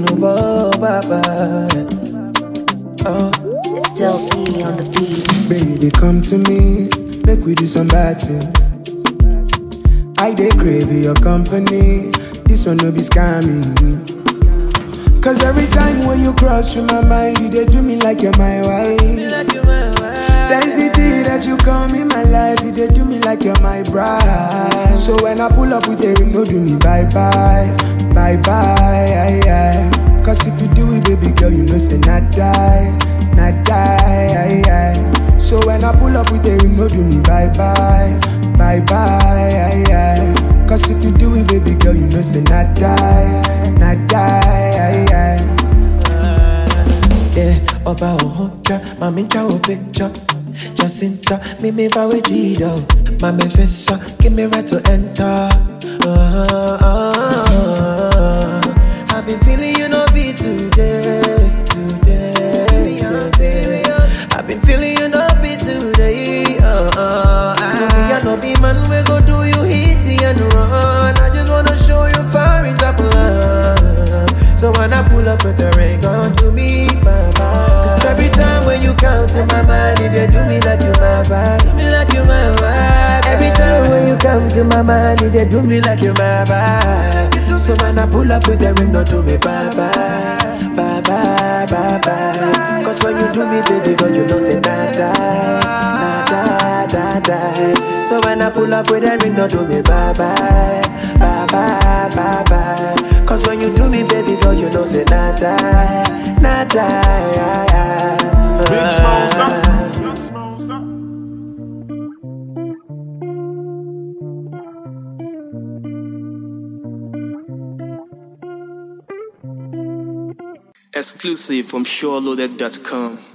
oh, baba. Oh, It's still E on the beat. Baby, come to me, make we do some bad things. I dey crave your company, this one no be scamming. Cause every time when you cross through my mind, you dey do me like you're my wife. That's the day that you come in my life, you dey do me like you're my bride. So when I pull up with a ring, no do me bye bye, bye bye. Aye, aye. Cause if you do it, baby girl, you know say not die, not die. Aye, aye. So when I pull up with a ring, no do me bye bye, bye bye. Aye, aye. Cause if you do it, baby girl, you know say not die, not die. Aye, aye. yeah, Oba Ohoja, Mami Chao picture. Jacinta, me me vow Gido. Mami Fessa, give me right to enter. Uh, I've been feeling you no be today, today, today. I've been feeling you no be today. Uh, uh, I, I no be man, we go do you hit and run. I just wanna show you far in top love. So when I pull up with the ring on to me, mama. Cause every time when you come to my mind, you dey do me like you my vibe. Do me like you my vibe. Every time when you come to my mind, you dey do me like you my vibe. So when I pull up with the ring, don't do me bye bye, bye bye, bye bye. Cause when you do me, baby, girl, you know say nah die, nah die, die, die. So when I pull up with the ring, don't do me bye bye, bye bye, bye bye. Cause when you do me, baby girl, you know say nah die, nah die. Big small stuff. Big small stuff. Exclusive from SureLoaded.com.